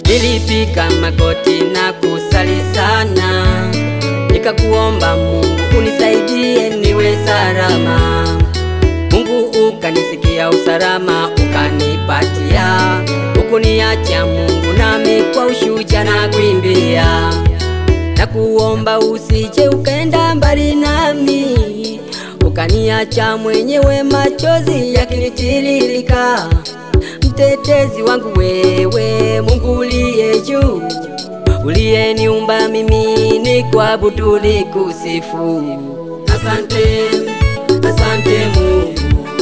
Nilipiga magoti na kusali sana, nikakuomba Mungu unisaidie niwe salama. Mungu ukanisikia usalama, ukanipatia, ukuniacha Mungu, nami kwa ushujaa na kuimbia na kuomba usije ukaenda mbali nami, ukaniacha mwenyewe, machozi yakinitiririka. Mtetezi wangu wewe, Mungu uliye juu, uliyeniumba mimi ni kuabudu ni kusifu. Asante, asante Mungu,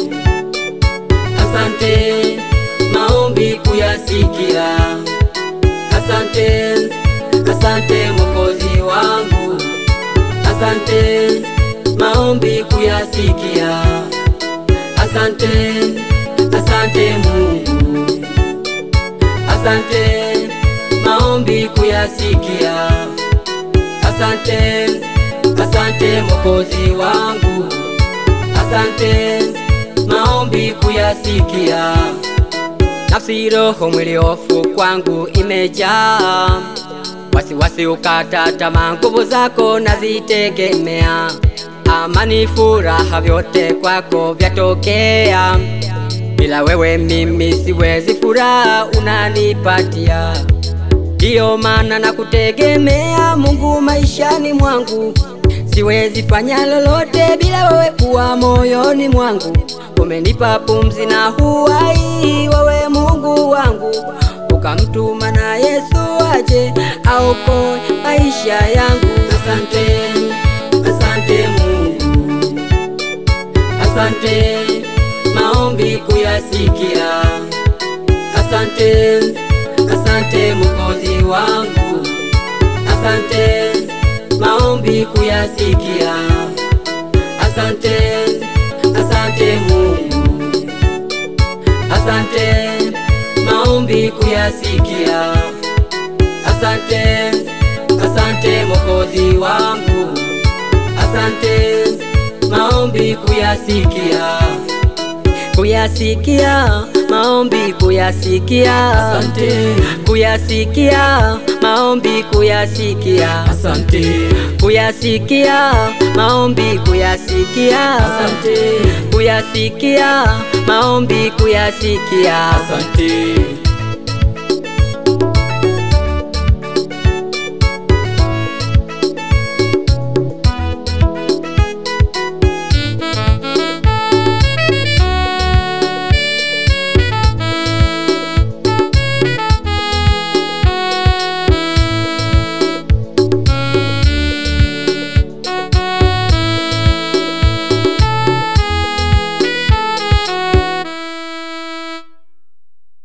asante maombi kuyasikia. Asante, asante Mwokozi wangu, asante maombi kuyasikia. Asante, asante Mungu, asante maombi kuyasikia. Asante, asante Mwokozi wangu, asante maombi kuyasikia. Nafsi, roho, mwili, hofu kwangu imejaa wasiwasi, ukata tamaa, nguvu zako nazitegemea. Amani, furaha, vyote kwako vyatokea. Bila wewe mimi siwezi, furaha unanipatia. Ndiyo maana nakutegemea Mungu maishani mwangu, siwezi fanya lolote bila wewe kuwa moyoni mwangu. Umenipa pumzi na uhai, wewe Mungu wangu, ukamtuma na Yesu aje aokoe maisha yangu. Asante, asante Mungu, asante maombi kuyasikia. Asante, asante Mwokozi wangu, asante maombi kuyasikia. Asante, asante Mungu, asante maombi kuyasikia. Asante, asante Mwokozi wangu, asante maombi kuyasikia, kuyasikia maombi kuyasikia, Asante, kuyasikia maombi kuyasikia, asante, kuyasikia maombi kuyasikia, asante, kuyasikia maombi kuyasikia. asante.